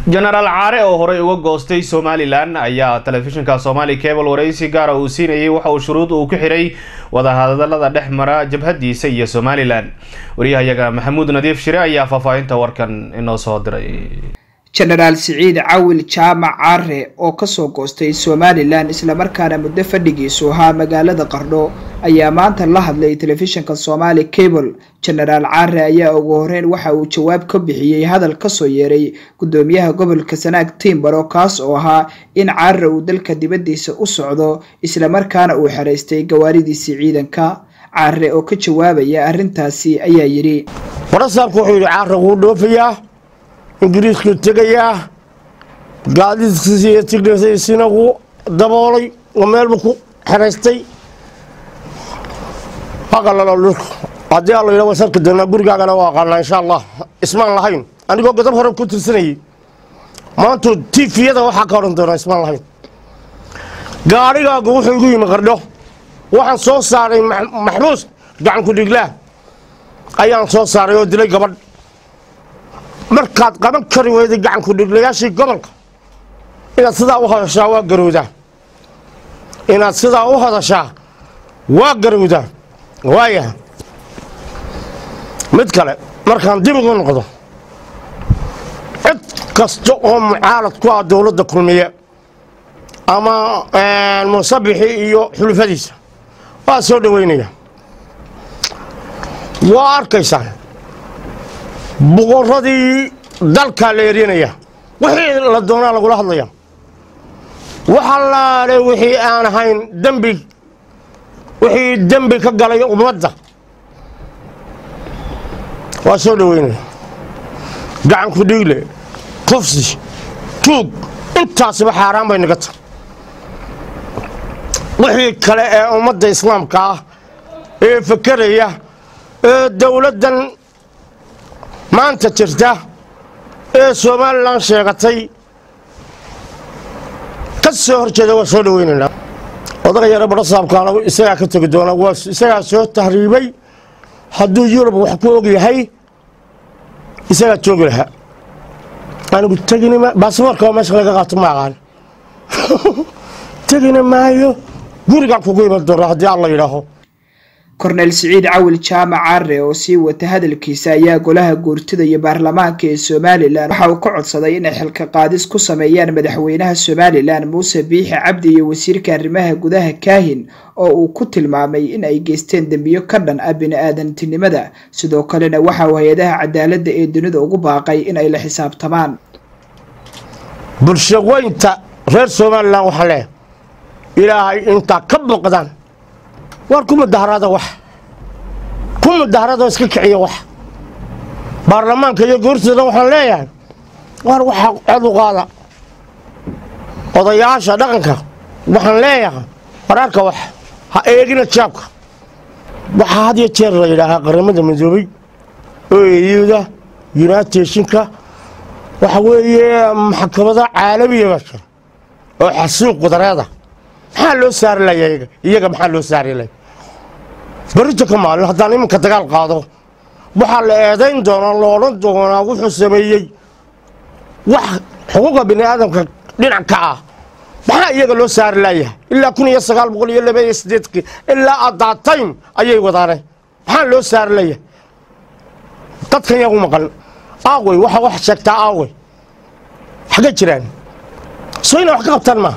jenaraal caare oo horey uga goostay somalilan ayaa telefishinka somaali cable waraysi gaara uu siinayay waxa uu shuruud uu ku xiray wadahadalada dhex mara jabhadiisa iyo somalilan waryahayaga maxamuud nadiif shire ayaa faahfaahinta warkan inoo soo diray jenaraal siciid cawil jaamac caare oo kasoo goostay somalilan islamarkaana muddo fadhigiisu ahaa magaalada qardho ayaa maanta la hadlay telefishinka somaali cable jenaraal caare ayaa ugu horeyn waxa uu jawaab ka bixiyey hadal kasoo yeeray gudoomiyaha gobolka sanaag timbaro kaas oo ahaa in caare uu dalka dibadiisa u socdo islamarkaana uu xeraystay gawaaridiisii ciidanka caare oo ka jawaabaya arrintaasi ayaa yidhi warasaabku wuxuu yidhi caare wuu dhoofayaa ingiriiskuu tegayaa gaadiidkiisi iyo tigdhasiisina wuu daboolay oo meelbu ku xeraystay haqalalo dhulka haddii alla yidha wasarki doonaa gurigaagana waa aqaanaa insha allah ismaan lahayn anigoo gadab hore ku tirsanayay maantu tifiyada waxaa ka odhan doonaa ismaan lahayn gaadhigaagu wuxuu igu yimi qardho waxaan soo saaray maxbuus gacanku dhiglaah ayaan soo saaray oo dilay gabadh markaad qaban kari weyday gacanku dhiglayaashii gobolka inaad sidaa u hadashaa waa garowdaa inaad sidaa u hadashaa waa garowdaa waaya mid kale markaan dib ugu noqdo cid kasta oo mucaalad ku ah dowladda kulmiye ama musabixi iyo xulufadiisa waa soo dhoweynaya waa arkaysaan boqoradii dalkaa la eryanaya wixii la doonaa lagula hadlaya waxalaale wixii aan ahayn dembi wixii dembi ka galay ummadda waa soo dhoweynaya gacanku dhiigle kufsi tuug intaasiba xaaraan bay naga tahay wixii kale ee ummadda islaamka ah ee fakeraya ee dowladdan maanta jirta ee somalilan sheegatay ka soo hor jeeda waa soo dhoweynaynaa odaga yare badhasaabkaana isagaa ka tegi doona waa isagaa soo tahriibay hadduu yurub wax ku og yahay isagaa joogi lahaa anigu tegin baasboorka oo meesha laga qaato ma aqaan tegina maayo gurigaan kugu iman doona haddii alla yidhaaho korneyl siciid cawil jaamac caare oo sii wata hadalkiisa ayaa golaha guurtida iyo baarlamaanka ee somalilan waxa uu ka codsaday inay xilka qaadis ku sameeyaan madaxweynaha somalilan muuse biixi cabdi iyo wasiirka arrimaha gudaha kaahin oo uu ku tilmaamay in ay geysteen dembiyo ka dhan ah bini-aadantinimada sidoo kalena waxa uu hay-adaha cadaaladda ee dunida ugu baaqay in ay la xisaabtamaan bulshaweynta reer somalilan waxaa leehay ilaahay intaa ka boqdaan waar ku mudaharaada wax ku mudaharada iska kiciya wax baarlamaanka iyo goortooda waxaan leeyahay waar waxa cod u qaada odayaasha dhaqanka waxaan leeyahay waraarka wax ha eegina jaabka waxaa had iyo jeer la yidhaahaa qaramada midoobay oo eeyuda yunaiteshinka waxa weeye maxkamada caalamiya baa jira oo xasuuq wadareeda maxaa loo saari laya iyaga maxaa loo saari laya berrito ka maalin haddaan iminka dagaal qaado waxaa la eedayn doonaa la odhan doonaa wuxuu sameeyey wax xuquuqa bini aadamka dhinac ka ah maxaa iyaga loo saari layahay ilaa kun iyo sagaal boqol iyo laba iyo sideedkii ilaa addaataym ayay wadaaneen maxaa loo saari layahay dadkan yagu maqan aawey waxa wax sheegtaa aawey xaggay jiraan soo inay wax ka qabtaan maaha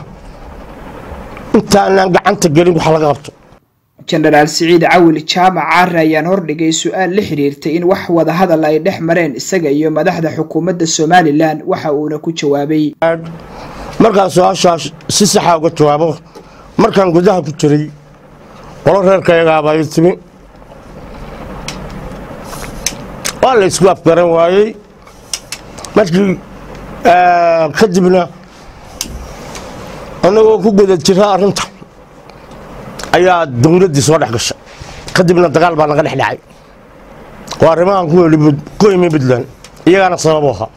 intaanaan gacanta gelin waxa laga qabto jenaraal siciid cawil jaamac caare ayaan hordhigay su-aal la xiriirtay in wax wada hadal ay dhex mareen isaga iyo madaxda xukuumadda somalilan waxa uuna ku jawaabay markaan su-aashaas si saxa uga jawaabo markaan gudaha ku jiray qolo reerkayagaabaa ii timi waa la isku afgaran waayey markii kadibna annagoo ku guda jira arrinta ayaa dowladdii soo dhex gashay kadibna dagaal baa naga dhex dhacay waa arrimahan ku imi puntland iyagaana sababu ahaa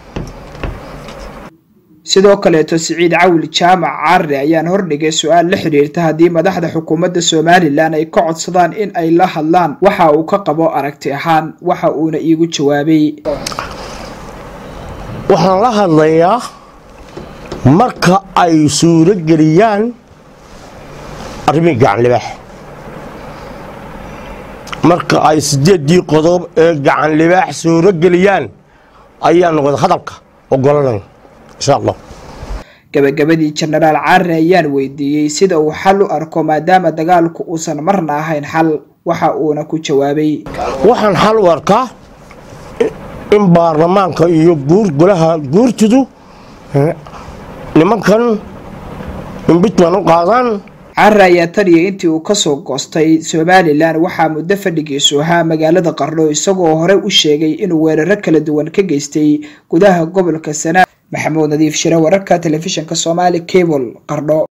sidoo kaleeto siciid cawil jaamac caare ayaan hordhigay su-aal la xiriirta haddii madaxda xukuumadda somalilan ay ka codsadaan in ay la hadlaan waxa uu ka qabo aragti ahaan waxa uuna iigu jawaabay waxaan la hadlayaa marka ay suuro geliyaan arrimihii gacanlibaax marka ay sideeddii qodob ee gacanlibaax suuro geliyaan ayaanu wada hadalka ogolanay insha allah gabagabadii jenaraal caare ayaan weydiiyey sida uu xal u arko maadaama dagaalku uusan marna ahayn xal waxa uuna ku jawaabay waxaan xal u arkaa in baarlamaanka iyo guur golaha guurtidu nimankan imbitman u qaadaan caare ayaa taniyay intii uu kasoo goostay somalilan waxaa muddo fadhigiisu ahaa magaalada qardho isagoo hore u sheegay inuu weeraro kala duwan ka geystay gudaha gobolka sanaa maxamuud nadiif shire wararka telefishinka somaali cable qardho